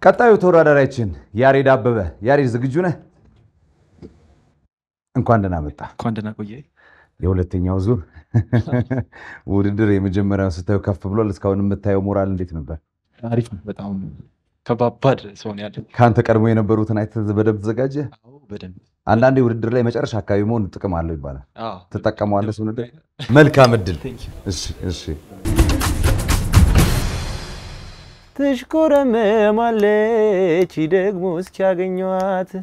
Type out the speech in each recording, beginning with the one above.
ቀጣዩ ተወዳዳሪያችን ያሬድ አበበ። ያሬድ ዝግጁ ነህ? እንኳን ደህና መጣ። እንኳን ደህና ቆየህ። የሁለተኛው ዙር ውድድር የመጀመሪያውን ስታየው ከፍ ብሏል። እስካሁን የምታየው ሞራል እንዴት ነበር? አሪፍ ነው። በጣም ከባባድ ሰው ነው ያለው። ከአንተ ቀድሞ የነበሩትን አይተህ በደንብ ተዘጋጀ? አዎ፣ በደንብ አንዳንዴ ውድድር ላይ መጨረሻ አካባቢ መሆን ጥቅም አለው ይባላል። አዎ። ትጠቀመዋለህ? እሱን ውድድር መልካም እድል። Thank you። እሺ፣ እሺ። ትሽኮረመማለች ደግሞ እስኪያገኟት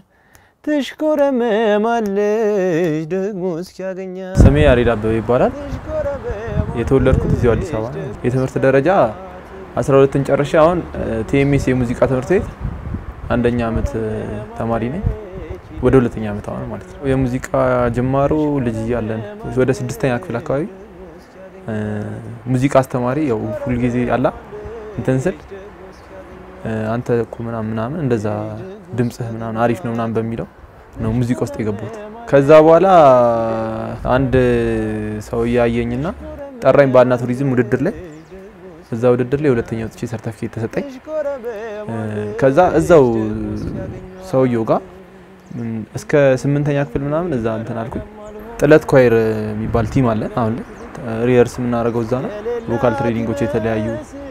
ትሽኮረመማለች ደግሞ እስኪያገኛት። ስሜ ያሬድ አበበ ይባላል። የተወለድኩት እዚሁ አዲስ አበባ ነው። የትምህርት ደረጃ 12ን ጨርሼ አሁን ቲኤምኤስ የሙዚቃ ትምህርት ቤት አንደኛ ዓመት ተማሪ ነኝ። ወደ ሁለተኛ ዓመት አሁን ማለት ነው። የሙዚቃ ጅማሮ ልጅ እያለን ወደ ስድስተኛ ክፍል አካባቢ እ፣ ሙዚቃ አስተማሪ ያው ሁልጊዜ አላ እንትን ስል እ፣ አንተ እኮ ምናምን ምናምን እንደዛ ድምፅህ ምናምን አሪፍ ነው ምናምን በሚለው ነው ሙዚቃ ውስጥ የገባሁት። ከዛ በኋላ አንድ ሰው እያየኝና ጠራኝ ባህልና ቱሪዝም ውድድር ላይ እዛ ውድድር ላይ ሁለተኛ ወጥቼ ሰርተፊኬት ተሰጠኝ። እ፣ ከዛ እዛው ሰውየው ጋር ም፣ እስከ ስምንተኛ ክፍል ምናምን እዛ እንትን አልኩኝ። ጥለት ኳይር የሚባል ቲም አለ አሁን ላይ ሪየርስ የምናደርገው እዛ ነው። ቮካል ትሬኒንጎች የተለያዩ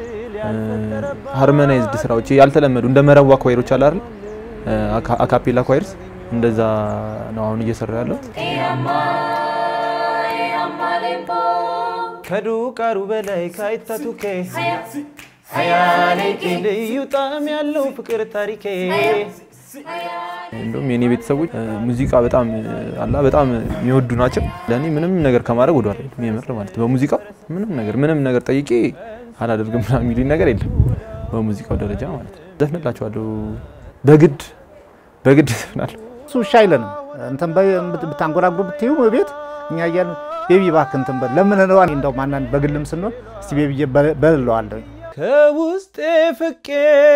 ሃርመናይዝድ ስራዎች ያልተለመዱ እንደ መረዋ ኳይሮች አለ አይደል? አካ- አካፔላ ኳይርስ እንደዛ ነው አሁን እየሰራ ያለሁት። ከዱቃሩ በላይ ካይታቱኬ ሀያሌቄ ልዩ ጣዕም ያለው ፍቅር ታሪኬ እንደውም የኔ ቤተሰቦች እ፣ ሙዚቃ በጣም እ፣ አላ በጣም የሚወዱ ናቸው። ለእኔ ምንም ነገር ከማድረግ ወደ ኋላ አይሉም። የምር ማለት በሙዚቃ ምንም ነገር ምንም ነገር ጠይቄ አላደርግም ምናምን የሚሉኝ ነገር የለም። በሙዚቃው ደረጃ ማለት ነው። ዘፍንላቸዋለሁ በግድ በግድ ዘፍናለሁ። እሱ እሺ አይለንም። እንትን በ- ብታንጎራጉር ብትዩ ቤት እኛ እያልን ቤቢ እባክህ እንትን በል ለምን ነው እንደውም አንዳንድ በግልም ስንሆን እስቲ ቤቢ በልለዋለሁ ከውስጤ ፍቄ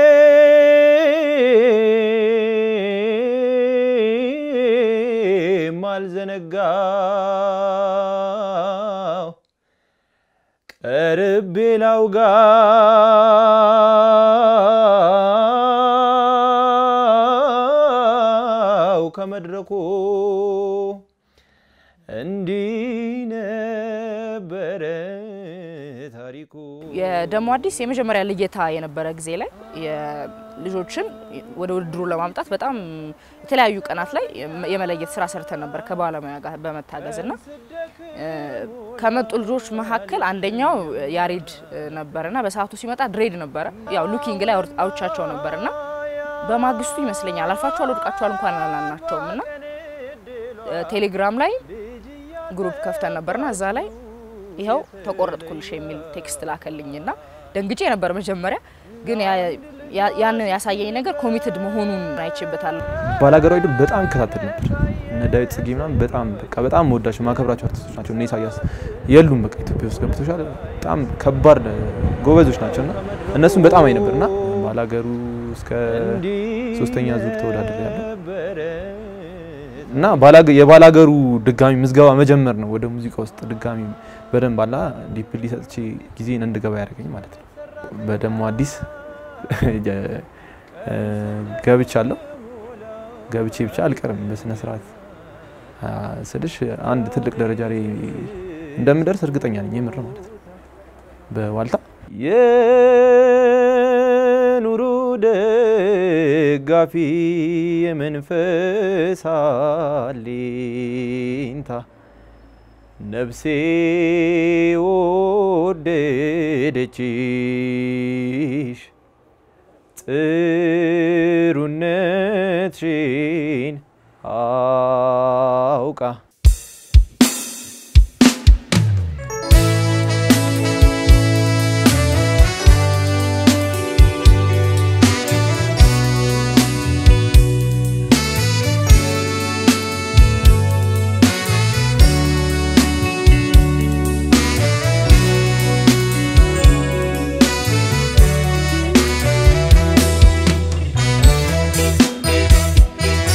ማልዘነጋው ቀርቤ ላውጋው ከመድረኩ እንዲህ ነበረ ታሪኩ። የደሞ አዲስ የመጀመሪያ ልየታ የነበረ ጊዜ ላይ የልጆችን ወደ ውድድሩ ለማምጣት በጣም የተለያዩ ቀናት ላይ የመለየት ስራ ሰርተን ነበር ከባለሙያ ጋር በመታገዝ እና እ፣ ከመጡ ልጆች መካከል አንደኛው ያሬድ ነበርና በሰዓቱ ሲመጣ ድሬድ ነበረ። ያው ሉኪንግ ላይ አውር- አውርቻቸው ነበርና በማግስቱ ይመስለኛል አልፋቸዋል ወድቃቸዋል እንኳን አላልናቸውም እና እ፣ ቴሌግራም ላይ ግሩፕ ከፍተን ነበርና እዛ ላይ ይኸው ተቆረጥኩልሽ የሚል ቴክስት ላከልኝና ደንግጬ ነበር መጀመሪያ። ግን ያ- ያ- ያንን ያሳየኝ ነገር ኮሚትድ መሆኑን አይቼበታለሁ። ባላገራዊ ድብ በጣም ይከታተል ነበር። እነ ዳዊት ጽጌ ምናምን በጣም በቃ በጣም መወዳቸው ማከብራቸው አርቲስቶች ናቸው። እነ ኢሳያስ የሉም በቃ ኢትዮጵያ ውስጥ ገብቶሻል። በጣም ከባድ ጎበዞች ናቸው እና እነሱም በጣም አይ ነበር እና ባላገሩ እስከ ሶስተኛ ዙር ተወዳደር ያለው እና ባላገ- የባላገሩ ድጋሚ ምዝገባ መጀመር ነው ወደ ሙዚቃ ውስጥ ድጋሚ በደንብ አላ ዲፕሊ ሰጥቼ ጊዜን እንድገባ ያደርገኝ ማለት ነው። በደሞ አዲስ የ- እ፣ ገብቻለሁ ገብቼ ብቻ አልቀርም በስነ ስርዓት አ፣ ስልሽ አንድ ትልቅ ደረጃ ላይ እንደምደርስ እርግጠኛ ነኝ። የምር ማለት ነው። በዋልታ የኑሩ ደጋፊ የመንፈስ አለኝታ ነፍሴ ወደደችሽ ጥሩነትሽን አውቃ ♪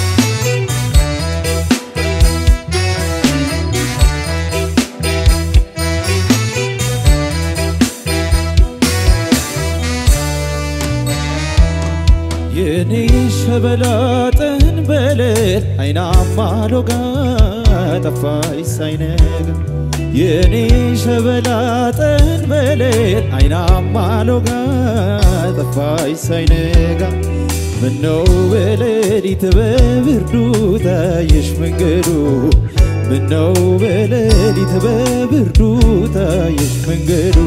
ሸበላጥን በሌል አይናማ ሎጋ ጠፋይ ሳይነጋ የኔ ሸበላጥን በሌል አይናማ ሎጋ ጠፋይ ሳይነጋ ምነው በሌሊት በብርዱ ታየሽ መንገዱ ምነው በሌሊት በብርዱ ታየሽ መንገዱ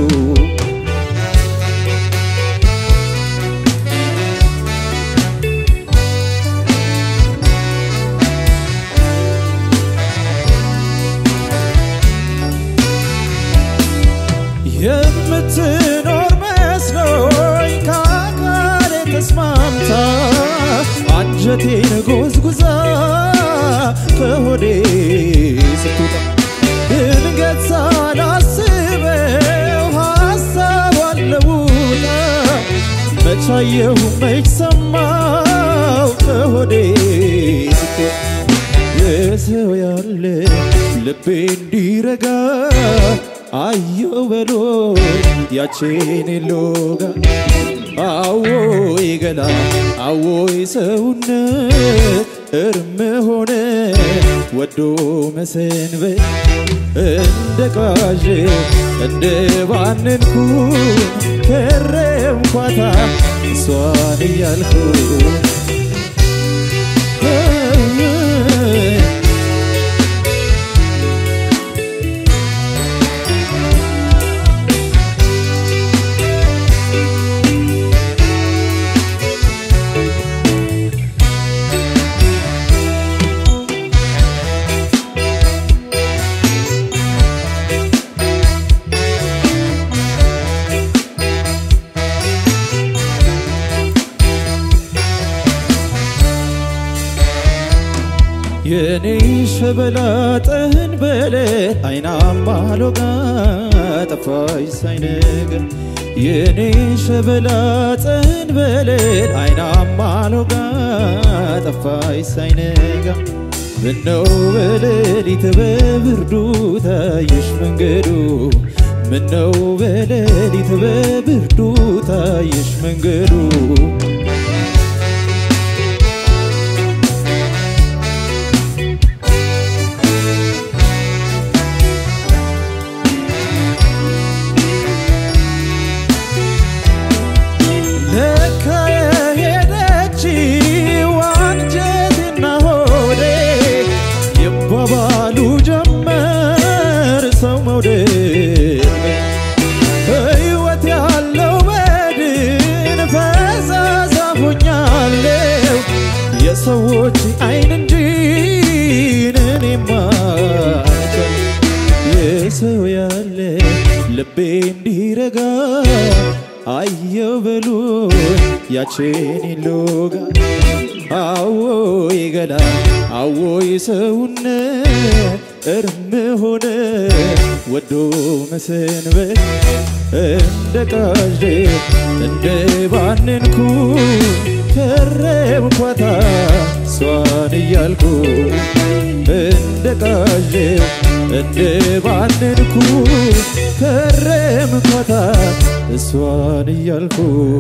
የምትኖር መስሎኝ ከአካሌ ተስማምታ አንጀቴን ጎዝጉዛ ከሆዴ ስትወጣ ድንገት ሳላስበው ሀሳቧን ለውጣ መቻየሁ መች ሰማው ከሆዴ ስትወጣ የሰው ያለ ልቤ እንዲረጋ አየው በሎ ያቼን ሎጋ አዎይ ገላ አዎይ ሰውነት እርም ሆነ ወዶ መሰንበት እንደ ቃዥ እንደ ባንንኩ ከረምኳታ እሷን እያልኩ የኔ ሸበላጥን በሌት አይናማ ሎጋ ጠፋይ ሳይነጋ የኔ ሸበላጥን በሌት አይናማ ሎጋ ጠፋይ ሳይነጋ ምነው በሌሊት በብርዱ ታየሽ መንገዱ ምነው በሌሊት በብርዱ ታየሽ መንገዱ ለካ የሄደችው አንጀቴና ሆዴ ይባባሉ ጀመር ሰው መውደድ ሕይወት ያለው በድን ፈዛዛ ሆኛለሁ የሰዎች አይን እንጂ እኔማ የሰው ያለ ልቤ እንዲረጋ አየው በሉ ያቼን ሎጋ አዎይ ገላ አዎይ ሰውነት እርም ሆነ ወዶ መሰንበት እንደ ቃዥ እንደ ባንንኩ ከረምኳታ እሷን እያልኩ እንደ ቃዥ እንደ ባንንኩ ከረምኳታ እሷን እያልኩ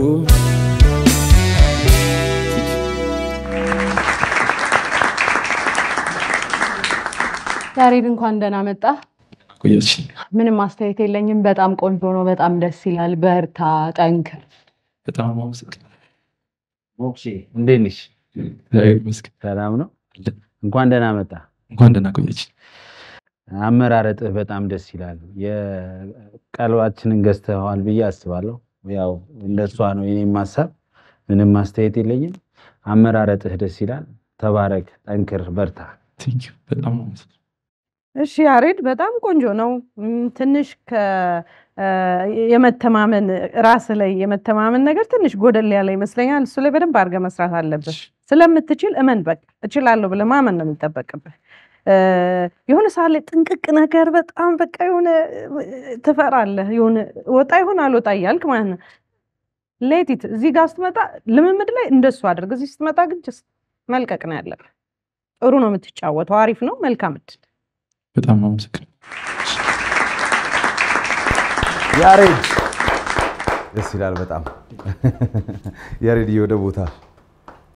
ያሬድ እንኳን ደህና መጣ። ቆየች ምንም አስተያየት የለኝም። በጣም ቆንጆ ነው። በጣም ደስ ይላል። በርታ፣ ጠንክር። በጣም አመሰግናለሁ። ሞክሼ እንዴት ነሽ? እግዚአብሔር ይመስገን። ሰላም ነው? እንኳን ደህና መጣ። እንኳን ደህና ቆየች። አመራረጥህ በጣም ደስ ይላል። የቀልባችንን ገዝተዋል ብዬ አስባለሁ። ያው እንደሷ ነው የኔም ሀሳብ። ምንም አስተያየት የለኝም። አመራረጥህ ደስ ይላል። ተባረክ፣ ጠንክር፣ በርታ። ቴንኪው በጣም አመሰግናለሁ። እሺ ያሬድ በጣም ቆንጆ ነው። እም፣ ትንሽ ከ እ፣ የመተማመን ራስ ላይ የመተማመን ነገር ትንሽ ጎደል ያለ ይመስለኛል። እሱ ላይ በደንብ አድርገህ መስራት አለብህ። ስለምትችል እመን፣ በቃ እችላለሁ ብለህ ማመን ነው የሚጠበቅብህ። እ፣ የሆነ ሰዓት ላይ ጥንቅቅ ነገር በጣም በቃ የሆነ እ፣ ትፈራለህ። የሆነ ወጣ ይሆን አልወጣ እያልክ ማለት ነው። ሌቲት እዚህ ጋር ስትመጣ ልምምድ ላይ እንደሱ አድርግ። እዚህ ስትመጣ ግን ጀስት መልቀቅ ነው ያለብህ። ጥሩ ነው የምትጫወተው። አሪፍ ነው። መልካም እድል። በጣም አመሰግናለሁ። ያሬድ ደስ ይላል በጣም ያሬድ ወደ ቦታ